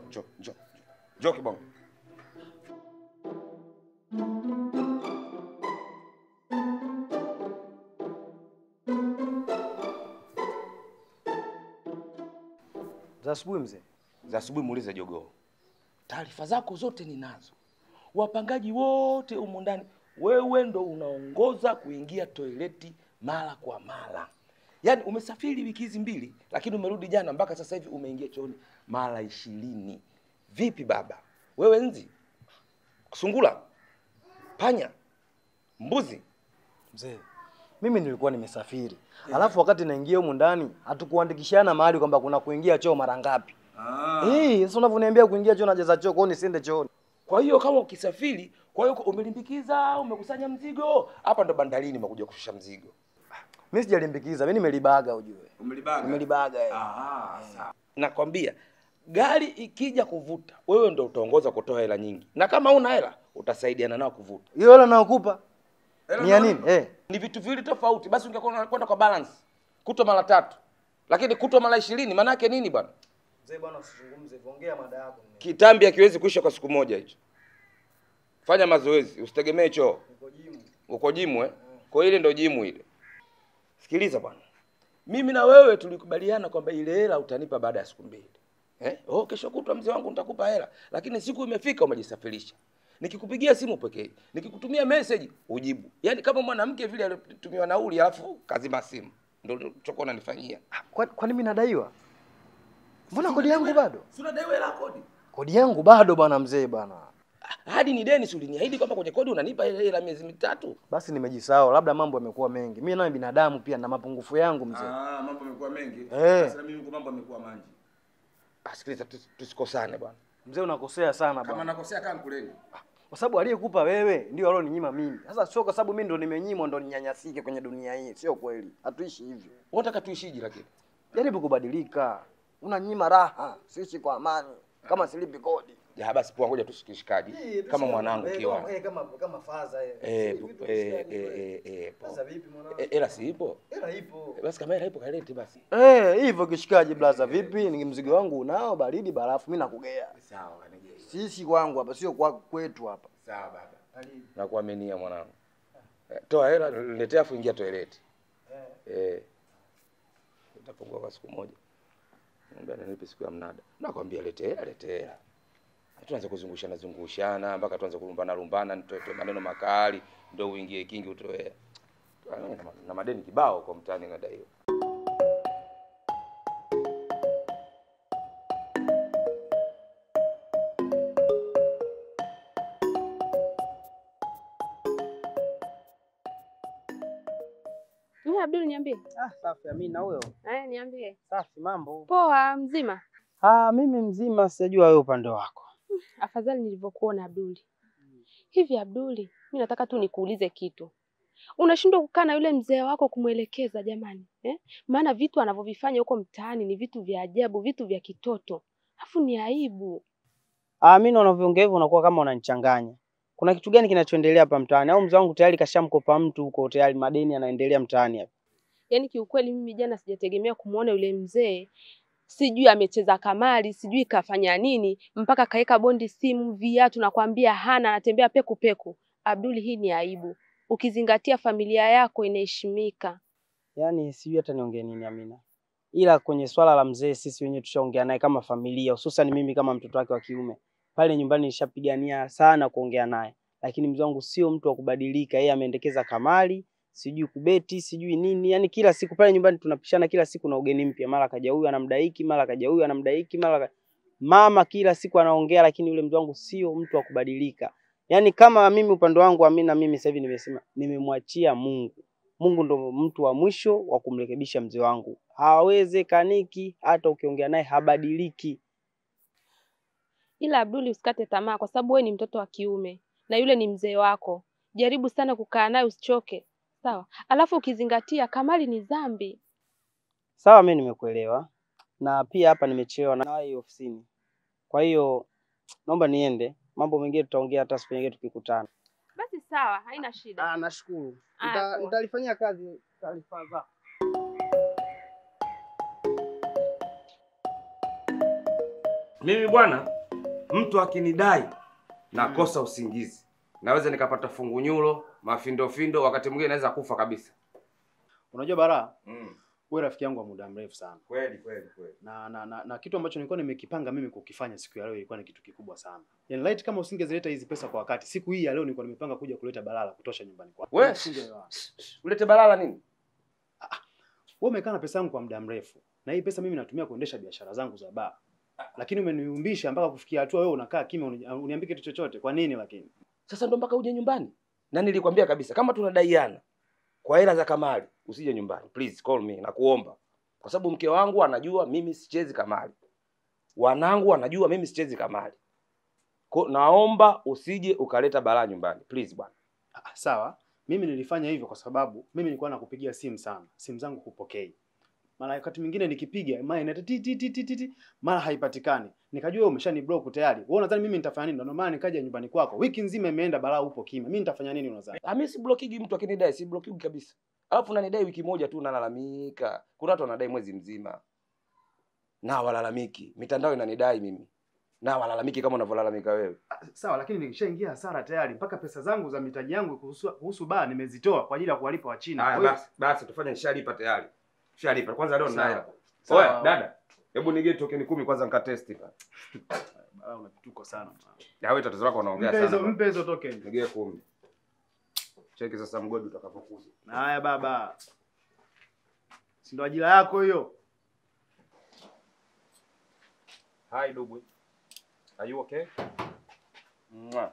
njoo, njoo. Njoo kibongo. Za asubuhi mzee. Za asubuhi muulize jogoo. Taarifa zako zote ninazo. Wapangaji wote humu ndani, wewe ndo unaongoza kuingia toileti mara kwa mara. Yaani umesafiri wiki hizi mbili, lakini umerudi jana, mpaka sasa hivi umeingia chooni mara ishirini. Vipi baba? Wewe nzi, sungula, panya, mbuzi, Mzee, mimi nilikuwa nimesafiri. Alafu wakati naingia humu ndani hatukuandikishana mahali kwamba kuna kuingia choo mara ngapi. Eh, sasa unavyoniambia kuingia choo najaza choo, kwa hiyo nisiende chooni. Kwa hiyo kama ukisafiri, kwa hiyo umelimbikiza, umekusanya mzigo, hapa ndo bandarini umekuja kushusha mzigo. Mimi sijalimbikiza, mimi nimelibaga ujue. Umelibaga? Nimelibaga eh. Aha, sawa. Nakwambia gari ikija kuvuta, wewe ndo utaongoza kutoa hela nyingi, na kama una hela utasaidiana nao kuvuta. Hiyo hela naokupa Hela ni ya nani? nini? Eh. Ni vitu viwili tofauti. Basi ungekuwa unakwenda kwa balance, kutwa mara tatu, lakini kutwa mara ishirini, maana yake nini bwana? Mzee bwana usizungumze, ongea mada yako. Kitambi hakiwezi kuisha kwa siku moja hicho. Fanya mazoezi, usitegemee choo. Niko jimu. Uko jimu eh? Kwa hiyo ile ndo jimu ile. Sikiliza bwana, mimi na wewe tulikubaliana kwamba ile hela utanipa baada ya siku mbili eh? Oh, kesho kutwa mzee wangu nitakupa hela, lakini siku imefika umejisafirisha. Nikikupigia simu pekee, nikikutumia message ujibu, yaani kama mwanamke vile alitumiwa nauli alafu kazima simu, ndio chokuwa unanifanyia. Kwa kwani mimi nadaiwa? Mbona kodi yangu bado? Si unadaiwa hela kodi? Kodi yangu bado bwana mzee bwana. Hadi ni deni, si uliniahidi kwamba kwenye kodi unanipa ile hela miezi mitatu? Basi nimejisahau, labda mambo yamekuwa mengi. Mimi naye binadamu pia na mapungufu yangu mzee. Ah, mambo yamekuwa mengi. Eh. Sasa mimi huko mambo yamekuwa manji. Ah, sikiliza tusi- tusikosane bwana. Mzee unakosea sana Kama bwana. nakosea kama kuleni. Kwa sababu aliyekupa wewe ndio alioninyima mimi. Sasa sio kwa sababu mimi ndo nimenyimwa ndo ninyanyasike kwenye dunia hii. Sio kweli. Hatuishi hivyo. Unataka tuishije lakini? Jaribu kubadilika. Unanyima raha, siishi kwa amani kama silipi kodi. Ya basi poa, ngoja tusikishikaji kama mwanangu kiwa. Eh, kama kama faza eh. Eh, pu- eh, eh, eh, eh, poa. Sasa vipi mwanangu? Eh, Hela si ipo? Hela ipo. Eh, Basi kama hela ipo kalete basi. Eh, hivyo kishikaji blaza vipi? Ni mzigo wangu unao baridi barafu mimi nakugea. Sawa kanigei. Sisi kwangu hapa sio kwa kwetu hapa. Sawa baba. Nakuaminia mwanangu. Eh, Toa hela niletea afu ingia toileti. Eh. Utapungua kwa siku moja. Mwambia nipe siku ya mnada. Nakwambia lete hela, lete hela. Tuanze kuzungushana zungushana mpaka tuanze kulumbana lumbana, nitoe toe maneno makali ndio uingie kingi utoe hela. Ah, na- Na madeni kibao kwa mtaani nadaiwa. Wewe Abdul niambie. Ah, safi Amina huyo. Eh, niambie. Safi mambo. Poa, mzima. Ah, mimi mzima sijajua wewe upande wako. Afadhali nilivyokuona Abduli. Hivi Abduli, mimi nataka tu nikuulize kitu. Unashindwa kukaa na yule mzee wako kumwelekeza jamani, eh? Maana vitu anavyovifanya huko mtaani ni vitu vya ajabu, vitu vya kitoto. Afu ni aibu. Ah, mimi unavyoongea hivyo unakuwa kama unanichanganya. Kuna kitu gani kinachoendelea hapa mtaani? Au mzee wangu tayari kashamkopa mtu huko tayari madeni yanaendelea mtaani hapa. Yaani kiukweli mimi jana sijategemea kumuona yule mzee. Sijui amecheza kamari, sijui kafanya nini, mpaka kaeka bondi simu, viatu nakwambia hana, anatembea peku peku. Abduli, hii ni aibu. Ukizingatia familia yako inaheshimika. Yaani sijui hata niongee nini Amina. Ila kwenye swala la mzee sisi wenyewe tushaongea naye kama familia, hususan mimi kama mtoto wake wa kiume. Pale nyumbani nishapigania sana kuongea naye. Lakini mzee wangu sio mtu wa kubadilika. Yeye ameendekeza kamari, sijui kubeti, sijui nini. Yaani kila siku pale nyumbani tunapishana kila siku na ugeni mpya. Mara kaja huyu anamdaiki, mara kaja huyu anamdaiki, mara ka... mama kila siku anaongea, lakini yule mzee wangu sio mtu wa kubadilika. Yaani kama mimi upande wangu Amina, mimi sasa hivi nimesema nimemwachia Mungu. Mungu ndo mtu wa mwisho wa kumrekebisha mzee wangu. Hawezekaniki, hata ukiongea naye habadiliki. Ila Abduli, usikate tamaa, kwa sababu wewe ni mtoto wa kiume na yule ni mzee wako. Jaribu sana kukaa naye, usichoke, sawa? Alafu ukizingatia kamari ni dhambi. Sawa, mimi nimekuelewa, na pia hapa nimechelewa na wahi ofisini, kwa hiyo naomba niende. Mambo mengine tutaongea hata siku nyingine tukikutana. Basi sawa, haina shida. Ah, nashukuru. Aya, Nita- poa. Nitalifanyia kazi taarifa zako. Mimi bwana mtu akinidai nakosa usingizi, naweza nikapata fungunyulo, mafindofindo, wakati mwingine naweza kufa kabisa. Unajua Bara, Mm. wewe rafiki yangu wa muda mrefu sana. Kweli kweli kweli. Na, na, na, na kitu ambacho nilikuwa nimekipanga mimi kukifanya siku ya leo ilikuwa ni kitu kikubwa sana. Yaani light kama usingezileta hizi pesa kwa wakati, siku hii ya leo nilikuwa nimepanga kuja kuleta balala kutosha nyumbani kwako. We, Usingeelewa. ulete balala nini? Wewe umekaa na pesa yangu kwa muda mrefu. Na hii pesa mimi natumia kuendesha biashara zangu za baa. Lakini umeniumbisha mpaka kufikia hatua wewe unakaa kimya uni- uniambie kitu chochote. Kwa nini lakini? Sasa ndo mpaka uje nyumbani, na nilikwambia kabisa kama tunadaiana kwa hela za kamari usije nyumbani, please call me, nakuomba, kwa sababu mke wangu anajua mimi sichezi kamari, wanangu wanajua mimi sichezi kamari. Ko, naomba usije ukaleta balaa nyumbani please bwana. Ah, sawa. Mimi nilifanya hivyo kwa sababu mimi nilikuwa nakupigia simu sana. Simu zangu hupokei. Mara wakati mwingine nikipiga mara inaita ti ti ti ti ti, ti mara haipatikani. Nikajua wewe umeshani block tayari. Wewe unadhani mimi nitafanya nini? Ndio maana nikaja nyumbani kwako. Wiki nzima imeenda balaa upo kimya. Mimi nitafanya nini unadhani? Ah, mimi si blokigi mtu akinidai, si blokigi kabisa. Alafu unanidai wiki moja tu unalalamika. Kuna watu wanadai mwezi mzima. Na walalamiki. Mitandao inanidai mimi. Na walalamiki kama unavyolalamika wewe. Ah, Sawa, lakini nilishaingia hasara tayari. Mpaka pesa zangu za mitaji yangu kuhusu kuhusu baa nimezitoa kwa ajili ya kuwalipa wa China. Haya Kwa hiyo- basi, basi tufanye nishalipa tayari. Nishalipa. Kwanza leo nina Sawa. hela. Sawa. Oya, dada. Hebu nigee tokeni kumi kwanza nikatesti pa. Balaa una vituko sana. Ya wewe tatizo lako unaongea Mpe hizo sana. mpe hizo token. Nigee kumi. Cheki sasa mgodi utakapokuja. Haya baba. Si ndo ajira yako hiyo? Hi Dubwe. Are you okay? Mwah.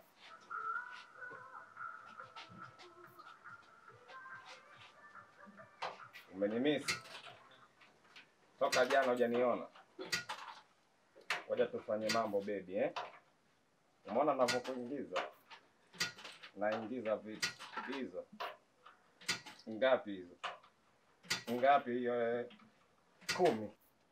Umenimisi. Toka jana hujaniona. Ngoja tufanye mambo baby eh. Umeona ninavyokuingiza? Naingiza vitu hizo. Ngapi hizo? Ngapi hiyo? eh? Kumi.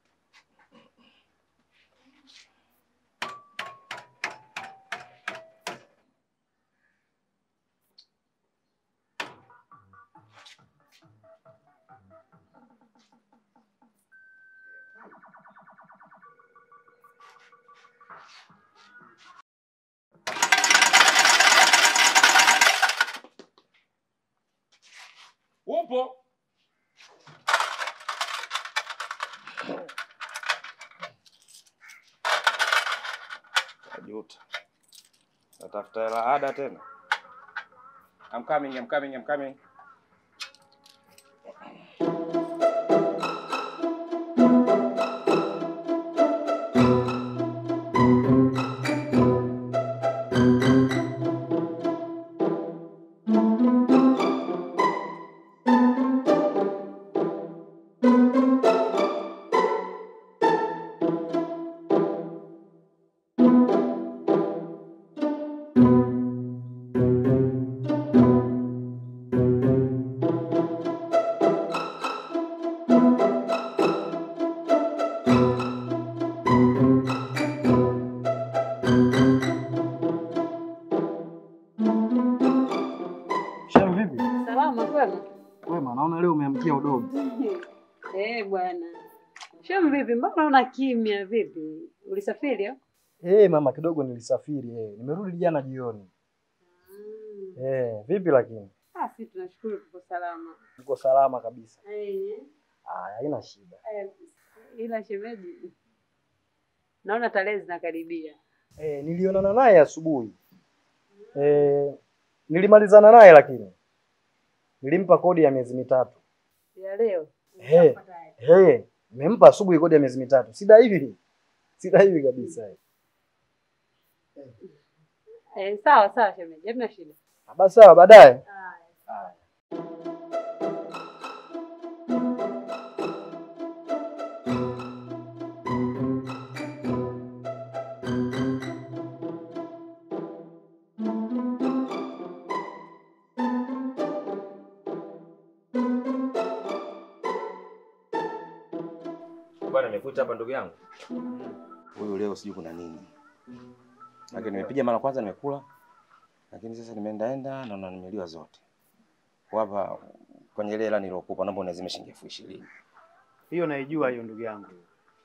Upo? Najuta. Natafuta hela ada tena. I'm coming, I'm coming, I'm coming. Shem vipi? Salama kwema? Wema, naona leo umeamkia udogo. Eh bwana. Shem vipi? Mbona una kimya vipi? Ulisafiri au? Eh, mama kidogo nilisafiri eh. Nimerudi jana jioni. Eh, vipi lakini? Ah, si tunashukuru tuko salama. Uko salama kabisa. Eh. Ah, haina shida. eh, Ila shemeji. Naona tarehe zinakaribia. Eh, nilionana naye asubuhi. Eh, nilimalizana naye lakini nilimpa kodi ya miezi mitatu. Ya leo. Eh, eh, nimempa asubuhi kodi ya miezi mitatu. Sida hivi. Sida hivi kabisa. eh. Eh, sawa sawa shemeji. Hamna shida. Ah, Basi sawa baadaye. Haya. Bwana nimekuita hapa ndugu yangu. Huyu leo sijui kuna nini. Lakini nimepiga mara kwanza nimekula. Lakini sasa nimeendaenda naona nimeliwa zote. Kwa Hapa kwenye ile hela nilokupa naomba uniazime shilingi elfu ishirini. Hiyo naijua hiyo ndugu yangu.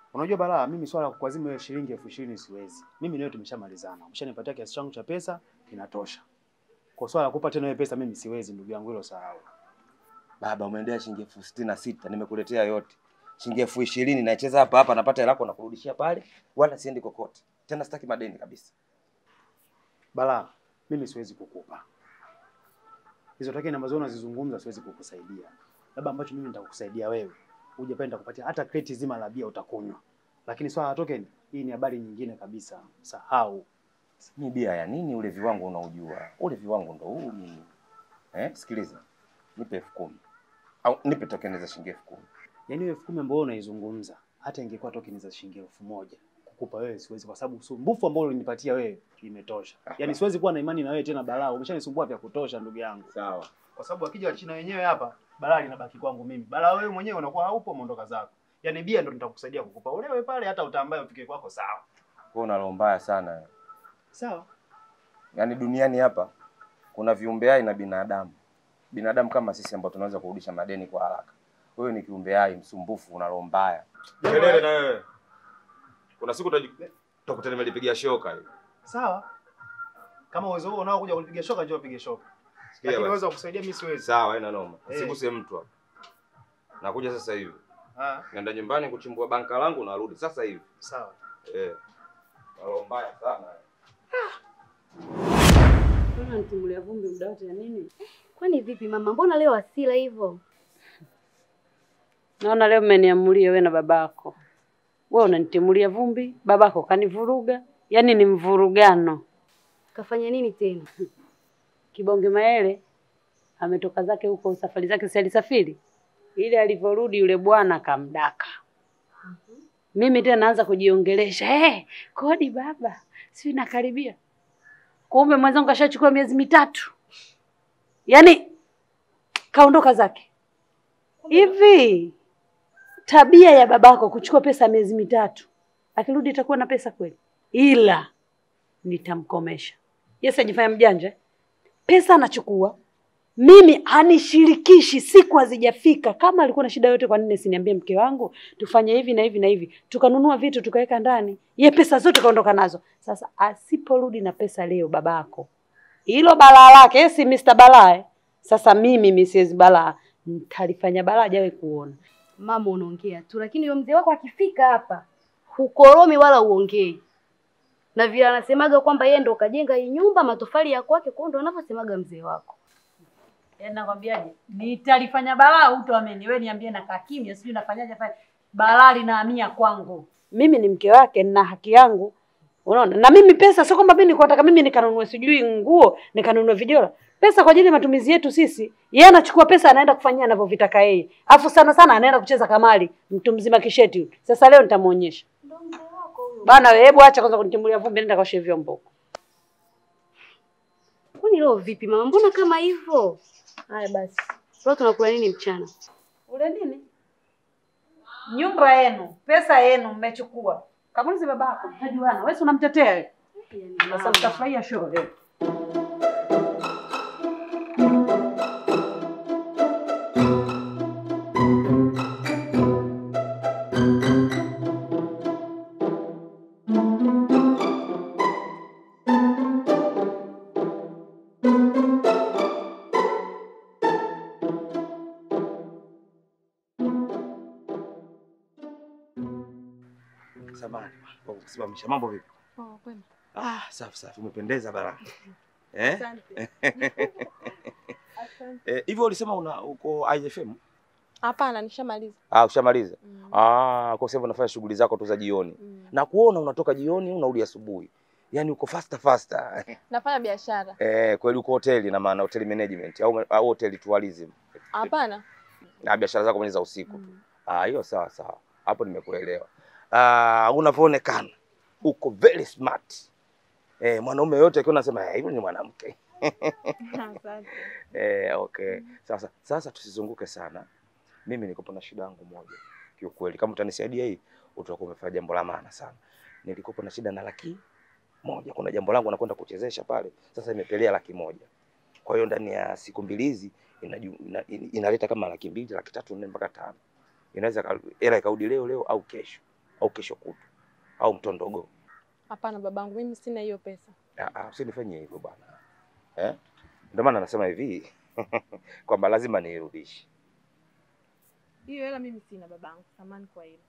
Unajua balaa, mimi swala la kukuazima wewe shilingi elfu ishirini siwezi. Mimi nawe tumeshamalizana. Umeshanipatia kiasi changu cha pesa, kinatosha. Kwa swala la kukupa tena wewe pesa mimi siwezi ndugu yangu, hilo sahau. Baba, umeendea shilingi elfu sitini na sita nimekuletea yote. Shilingi elfu ishirini naicheza hapa hapa, napata hela yako na kurudishia pale, wala siendi kokote tena. Sitaki madeni kabisa. Balaa, mimi siwezi kukupa hizo takeni ambazo unazizungumza, siwezi kukusaidia. Labda ambacho mimi nitakukusaidia wewe, uje pale nitakupatia hata kreti zima la bia utakunywa, lakini swala la token, hii ni habari nyingine kabisa, sahau. Mi bia ya nini? Ulevi wangu unaujua, ulevi wangu ndo huu mimi. Eh, sikiliza, nipe elfu kumi au nipe tokeni za shilingi elfu kumi. Yaani hiyo elfu kumi ambayo unaizungumza, hata ingekuwa tokeni za shilingi elfu moja kukupa wewe siwezi, kwa sababu usumbufu ambao ulinipatia wewe imetosha. Yaani siwezi kuwa na imani na wewe tena, balaa. Umeshanisumbua vya kutosha, ndugu yangu. Sawa. kwa sababu akija Wachina wenyewe hapa, balaa linabaki kwangu mimi. Balaa wewe mwenyewe unakuwa haupo, umeondoka zako. Yaani bia ndo nitakusaidia kukupa ulewe pale, hata utambaye ufike kwako, sawa Kwa una roho mbaya sana. sawa. Yaani duniani hapa kuna viumbe hai na binadamu. Binadamu kama sisi ambao tunaweza kurudisha madeni kwa haraka. Wewe ni kiumbe hai msumbufu, una roho mbaya. Kelele na wewe. Kuna siku utakuta nimelipigia shoka hiyo. Sawa, kama uwezo huo unao kuja kulipiga shoka, njoo upige shoka, Sikia lakini basi. uwezo wa kusaidia mimi siwezi. Sawa, haina noma. Eh. Usiguse mtu hapa. Nakuja sasa hivi. Ah, Naenda nyumbani kuchimbua banka langu narudi sasa hivi. sawa. Eh. Na roho mbaya sana. Mbona nitimulia vumbi muda wote ya nini? Kwani vipi mama, mbona leo asila hivyo? Naona leo mmeniamulia wewe na babako. Wewe unanitimulia vumbi, babako kanivuruga. Yaani ni mvurugano. Kafanya nini tena? Kibonge Maele ametoka zake huko safari zake, si alisafiri ile, alivyorudi yule bwana kamdaka. Mimi tena naanza kujiongelesha hey, kodi baba, si nakaribia. Kumbe mwenzangu kashachukua miezi mitatu, yaani kaondoka zake. Hivi tabia ya babako kuchukua pesa miezi mitatu, akirudi itakuwa na pesa kweli? Ila nitamkomesha. Yes, ajifanya mjanja pesa anachukua mimi anishirikishi, siku hazijafika. Kama alikuwa na shida yote, kwa nini siniambie mke wangu tufanye hivi na hivi na hivi, tukanunua vitu tukaweka ndani, ye pesa zote kaondoka nazo. Sasa asiporudi na pesa leo, babako hilo balaa lake, yeye si Mr. Balaa. eh. Sasa mimi Mrs. Balaa nitalifanya balaa hajawahi kuona. Mama unaongea tu, lakini huyo mzee wako akifika hapa hukoromi wala uongei, na vile anasemaga kwamba yeye ndo kajenga hii nyumba, matofali ya kwake, kwa hiyo ndo anavyosemaga mzee wako. Yaani nakwambiaje, nitalifanya balaa utoameni. Wewe niambie nakaa kimya, sijui nafanyaje fanya balaa linahamia kwangu. Mimi ni mke wake, nina haki yangu. Unaona? Na mimi pesa sio kwamba mimi niko nataka mimi nikanunue sijui nguo, nikanunue vijola. Pesa kwa ajili ya matumizi yetu sisi. Yeye anachukua pesa anaenda kufanyia anavyovitaka yeye. Afu sana sana anaenda kucheza kamari, mtu mzima kisheti yule. Sasa leo nitamuonyesha. Ndo mzee wako huyo. Bana wewe hebu acha kwanza kunitimbulia vumbi, nenda kaoshe vyombo. Kwani leo vipi mama, mbona kama hivyo? Haya basi, leo tunakula nini mchana? Ule nini? Nyumba yenu, pesa yenu mmechukua. Kamulize babako, mtajuana. Wewe si unamtetea yeye. Yaani Sasa mama. mtafurahia show leo. Samahani kwa kusimamisha. Mambo vipi? Ah, safi safi, umependeza bana. Eh? Eh, hivyo ulisema una uko IFM? Hapana, nishamaliza. Ah, ushamaliza. Mm. Ah, kwa sababu unafanya shughuli zako tu za jioni. Mm. Na kuona unatoka jioni unarudi asubuhi. Yaani uko faster faster. Nafanya biashara. Eh, kweli uko hoteli na maana hotel management au, au hotel tourism. Hapana. Na biashara zako ni za usiku. Mm. Ah, hiyo sawa sawa. Hapo nimekuelewa. Ah, unavyoonekana uko very smart. Eh, mwanaume yote akiona anasema "Eh, hivyo ni mwanamke. Asante. Eh, okay. Sasa sasa tusizunguke sana. Mimi niko na shida yangu moja. Kiukweli kama utanisaidia hii utakuwa umefanya jambo la maana sana. Nilikopo na shida na laki moja. Kuna jambo langu nakwenda kuchezesha pale. Sasa imepelea laki moja. Kwa hiyo ndani ya siku mbili hizi inaju- ina, ina, inaleta kama laki mbili, laki tatu, nne mpaka tano. Inaweza ka- hela ikarudi leo leo au kesho. au kesho kutu au mtondogo. Hapana babangu, mimi sina hiyo pesa. Ah, ah, usinifanyie hivyo bwana eh? Ndio maana nasema hivi kwamba lazima niirudishe. Hiyo hela mimi sina babangu, samani kwa hilo.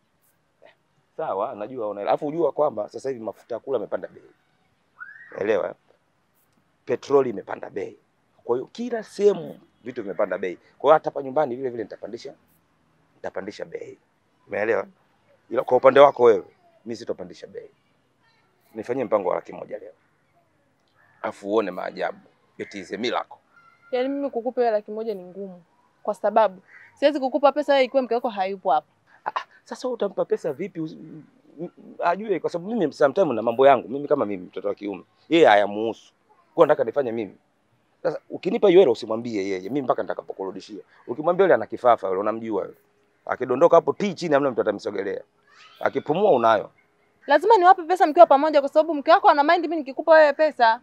Sawa, najua una alafu ujua kwamba sasa hivi mafuta ya kula yamepanda bei, elewa, petroli imepanda bei. Kwa hiyo kila sehemu vitu vimepanda bei. Kwa hiyo hata hapa nyumbani vile vile nitapandisha nitapandisha bei, umeelewa? Ila kwa upande wako wewe, mimi sitopandisha bei. Nifanyie mpango wa laki moja leo, afu uone maajabu. It is a miracle. Yaani mimi kukupa hiyo laki moja ni ngumu, kwa sababu siwezi kukupa pesa wewe ikiwa mke wako hayupo hapa. Sasa wewe utampa pesa vipi? usi- m- m- Ajue, kwa sababu mimi sometimes na mambo yangu mimi, kama mimi mtoto wa kiume, yeye hayamuhusu, kwa nataka nifanye mimi. Sasa ukinipa hiyo hela usimwambie yeye, mimi mpaka nitakapokurudishia. Ukimwambia yule ana kifafa, yule unamjua yule, akidondoka hapo ti chini, hamna mtu atamsogelea, akipumua unayo. Lazima niwape pesa mkiwa pamoja, kwa sababu mke wako ana mind mimi nikikupa wewe pesa.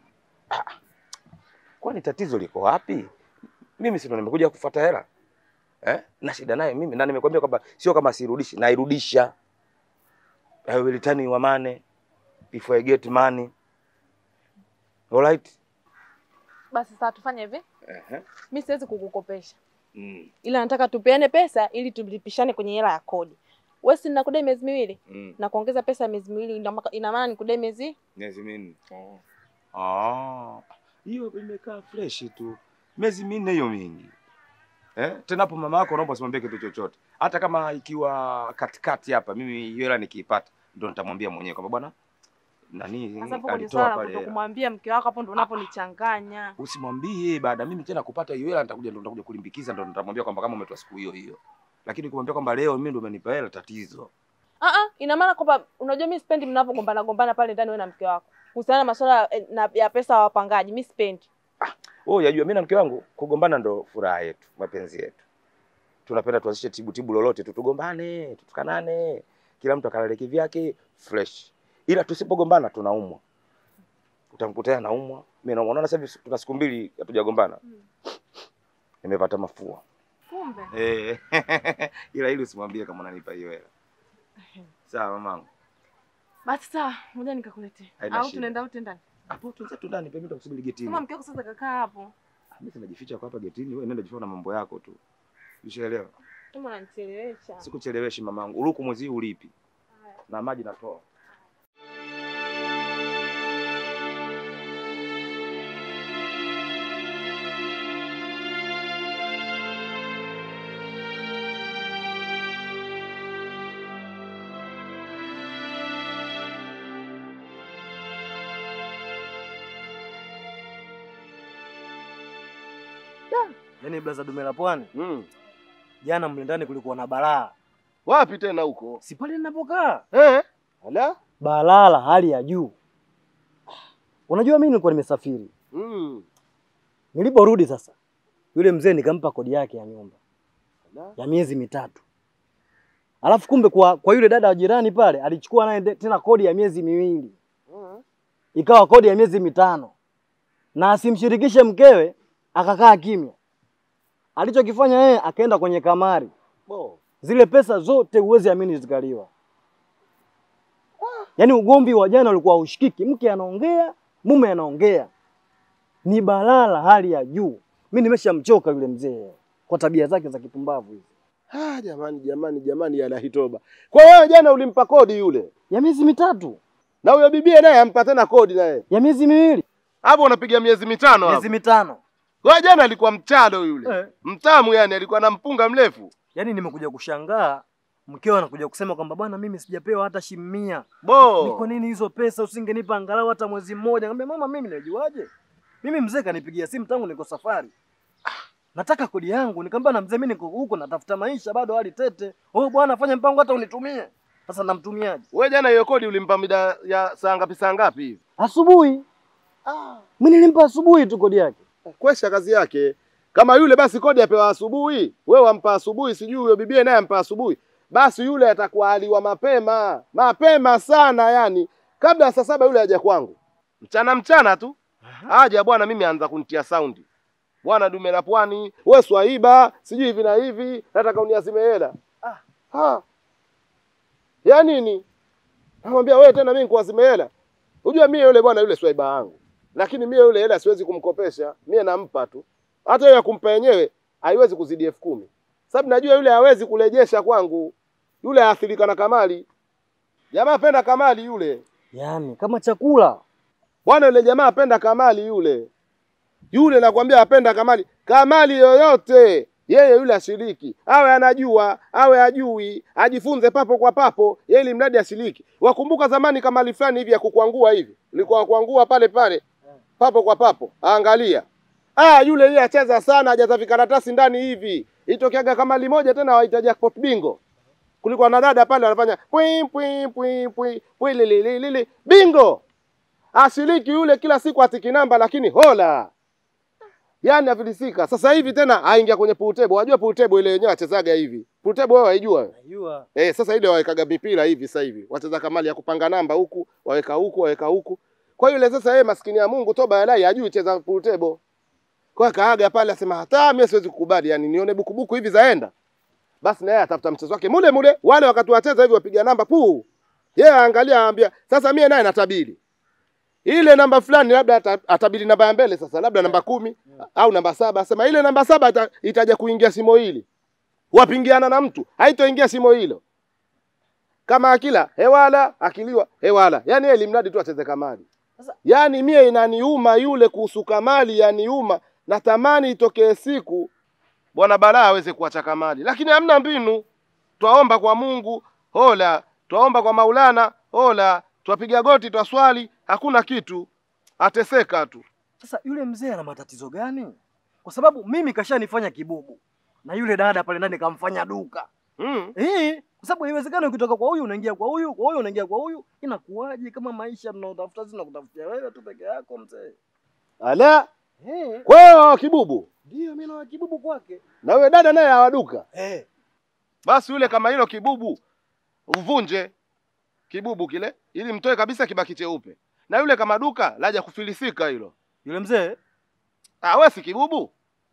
Kwani tatizo liko wapi? Mimi si ndo nimekuja kufuata hela eh? na shida naye mimi, na nimekwambia kwamba sio kama sirudishi, nairudisha. I will return your money if I get money. Alright? Basi sasa tufanye hivi, Ehe. mimi siwezi kukukopesha, Mm. ila nataka tupeane pesa ili tulipishane kwenye hela ya kodi. Wewe si nakudai miezi miwili Mm. na kuongeza pesa ya miezi miwili, ina maka- ina maana nikudai miezi Miezi minne. eh. Ah, hiyo imekaa fresh tu. Miezi minne hiyo mingi. Eh? Tena hapo mama yako naomba usimwambie kitu chochote. Hata kama ikiwa katikati hapa mimi hiyo hela nikiipata ndo nitamwambia mwenyewe kwamba bwana nani Sasa hapo kwenye alitoa swala la pale. hela. kutokumwambia mke wako, hapo ndo unaponichanganya. Usimwambie baada mimi tena kupata hiyo hela nitakuja ndo nitakuja kulimbikiza ndo nitamwambia kwamba kama umetoa siku hiyo hiyo. Lakini ukimwambia kwamba leo mimi ndo umenipa hela tatizo. Ah ah, ina maana kwamba unajua mimi sipendi mnapogombana gombana pale ndani wewe na mke wako. Kuhusiana na masuala eh, na- ya pesa ya wapangaji, mimi sipendi. Wewe unajua mimi na mke wangu kugombana ndo furaha yetu, mapenzi yetu. Tunapenda tuanzishe tibu tibu lolote tu tugombane, tutukanane, kila mtu akalale kivyake fresh. Ila tusipogombana tunaumwa. Utamkuta anaumwa. Mimi naumwa. Unaona sasa hivi tuna siku mbili hatujagombana. Nimepata mafua. Kumbe. Eh. Ila ili usimwambie kama unanipa hiyo hela. Sawa mamangu. Basi sawa, ngoja nikakuletea. Haina Au shida. tunaenda wote ndani. Hapo tuanze tu ndani, pembeni tukusubiri getini. Kama mke wako sasa kakaa hapo. Mimi sinajificha kwa hapa getini, wewe nenda jificha na mambo yako tu. Ushaelewa? Kama unanichelewesha. Sikucheleweshi mamangu. Uruku mwezi huu ulipi? Na maji natoa. Yaani blaza dume la pwani, Mm. jana mle ndani kulikuwa na balaa. Wapi tena huko? Si pale ninapokaa. Eh? Ala? Balaa la hali ya juu. Unajua mimi nilikuwa nimesafiri. Mm. Niliporudi sasa, yule mzee nikampa kodi yake ya nyumba Ala? ya miezi mitatu. Alafu kumbe kwa, kwa yule dada wa jirani pale alichukua naye de- tena kodi ya miezi miwili, Mm. ikawa kodi ya miezi mitano, na asimshirikishe mkewe, akakaa kimya. Alichokifanya yeye akaenda kwenye kamari, Bo. zile pesa zote huwezi amini zikaliwa. Yaani ugomvi wa jana ulikuwa haushikiki, mke anaongea, mume anaongea, ni balaa la hali ya juu. Mi nimeshamchoka yule mzee kwa tabia zake za kipumbavu hizi. Ah, jamani jamani jamani yana hitoba. Kwa wewe jana ulimpa kodi yule. Ya miezi mitatu, Na huyo bibie naye ampa tena kodi naye. ya miezi miwili, Hapo unapiga miezi mitano hapo. miezi mitano. Kwa jana alikuwa mchado yule. Eh. Mtamu yani alikuwa na mpunga mrefu. Yaani nimekuja kushangaa mkeo anakuja kusema kwamba bwana, mimi sijapewa hata shilingi mia. Ni Bo. kwa nini hizo pesa usingenipa angalau hata mwezi mmoja? Ngambia mama, mimi najuaje? Mimi mzee kanipigia simu tangu niko safari. Nataka kodi yangu. Nikamwambia na mzee, mimi niko huko natafuta maisha bado hali tete. Oh bwana, fanya mpango hata unitumie. Sasa namtumiaje? Wewe jana hiyo kodi ulimpa mida ya saa ngapi saa ngapi hivi? Asubuhi. Ah. Mimi nilimpa asubuhi tu kodi yake. Kwesha kazi yake. Kama yule basi kodi apewa asubuhi, wewe wampa asubuhi, sijui huyo bibie naye ampa asubuhi. Basi yule atakuwa aliwa mapema, mapema sana yani. Kabla ya saa saba yule haja kwangu. Mchana mchana tu. Aja bwana mimi anza kunitia saundi. Bwana dume la pwani, wewe swaiba, sijui hivi na hivi, nataka uniazime hela. Ah. Ha. Ya nini? Namwambia wewe tena mimi nikuazime hela. Unajua mie yule bwana yule swaiba wangu. Lakini mie yule hela siwezi kumkopesha. Mie nampa tu. Hata hiyo ya kumpa yenyewe haiwezi kuzidi elfu kumi. Sababu najua yule hawezi kurejesha kwangu. Yule aathirika na kamali. Jamaa apenda kamali yule. Yaani kama chakula. Bwana yule jamaa apenda kamali yule. Yule nakwambia apenda kamali. Kamali yoyote yeye yule ashiriki, awe anajua awe ajui, ajifunze papo kwa papo, yeye ili mradi ashiriki. Wakumbuka zamani kamali fulani hivi ya kukwangua hivi, ilikuwa kuangua pale pale papo kwa papo, angalia ah, yule yeye acheza sana, ajaza vikaratasi ndani hivi, itokeaga kamali moja tena waita jackpot bingo. Kulikuwa na dada pale wanafanya pwi pwi pwi pwi pwi lili lili lili bingo, ashiriki yule kila siku atiki namba, lakini hola Yaani afilisika. Sasa hivi tena aingia kwenye pool table. Wajua pool table ile yenyewe achezaga hivi. Pool table wewe waijua? wewe? Najua. Eh, sasa ile wawekaga mipira hivi sasa hivi. Wacheza kamali ya kupanga namba huku, waweka huku, waweka huku. Kwa hiyo ile sasa yeye maskini ya Mungu toba ya lai hajui cheza pool table. Kwa hiyo kaaga pale asema hata mimi siwezi kukubali, yani nione bukubuku hivi zaenda. Basi na yeye atafuta mchezo wake mule mule, wale wakati wacheza hivi wapiga namba puu. Yeye aangalia aambia, sasa mie naye natabiri ile namba fulani labda ata- atabiri namba ya mbele sasa labda namba kumi au namba saba asema ile namba saba ita, itaja kuingia simo hili wapingiana na mtu haitoingia simo hilo kama akila hewala akiliwa hewala yani yeye limradi tu acheze kamali yani mie inaniuma yule kuhusu kamali yaniuma natamani itokee siku bwana balaa aweze kuacha kamali lakini hamna mbinu twaomba kwa mungu hola twaomba kwa maulana hola twapiga goti twaswali hakuna kitu ateseka tu Sasa yule mzee ana matatizo gani? Kwa sababu mimi kashanifanya kibubu na yule dada pale ndani kamfanya duka. mm. Eh, kwa sababu haiwezekani ukitoka kwa huyu unaingia kwa huyu, kwa huyu unaingia kwa huyu. Inakuwaje kama maisha tunaotafuta sisi nakutafutia wewe tu peke yako mzee? ala Eh, kwa hiyo wa kibubu ndio mimi na kibubu kwake. na yule dada naye awaduka Eh, basi yule kama hilo kibubu uvunje kibubu kile ili mtoe kabisa kibaki cheupe na yule kama duka laja kufilisika hilo yule mzee ah wewe si kibubu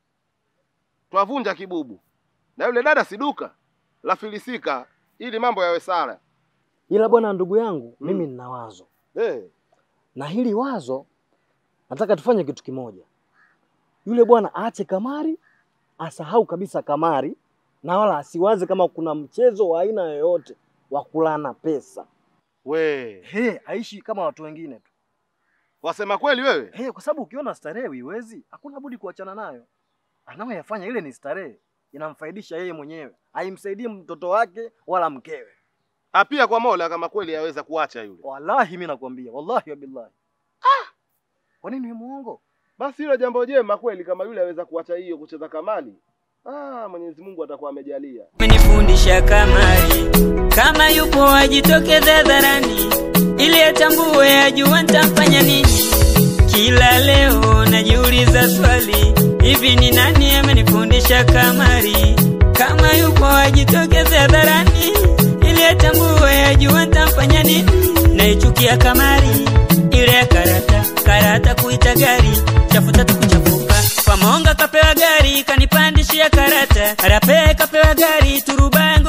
twavunja kibubu na yule dada si duka la filisika ili mambo yawe sara ila bwana ndugu yangu Mm. mimi nina wazo. hey. Na hili wazo nataka tufanye kitu kimoja. Yule bwana aache kamari, asahau kabisa kamari na wala asiwaze kama kuna mchezo wa aina yoyote wa kulana pesa. we He, aishi kama watu wengine tu. wasema kweli wewe He, kwa sababu ukiona starehe uiwezi, hakuna budi kuachana nayo. Anayoyafanya ile ni starehe, inamfaidisha yeye mwenyewe, haimsaidii mtoto wake wala mkewe. apia kwa mola kama kweli yaweza kuacha yule Wallahi mimi nakwambia, wallahi wa billahi. Ah! Kwa nini wewe muongo? basi hilo jambo jema kweli kama yule aweza kuacha hiyo kucheza kamali ah mwenyezi mungu atakuwa amejalia amenifundisha kamari kama yupo ajitokeze hadharani ili atambue ajua nitamfanya nini kila leo najiuliza swali hivi ni nani amenifundisha kamari kama yupo ajitokeze hadharani ili atambue ajua nitamfanya nini naichukia kamari ile ya karata karata kuita gari chafuta tukuchafuka kwa monga kapewa gari kanipandishia karata arape kapewa gari turuba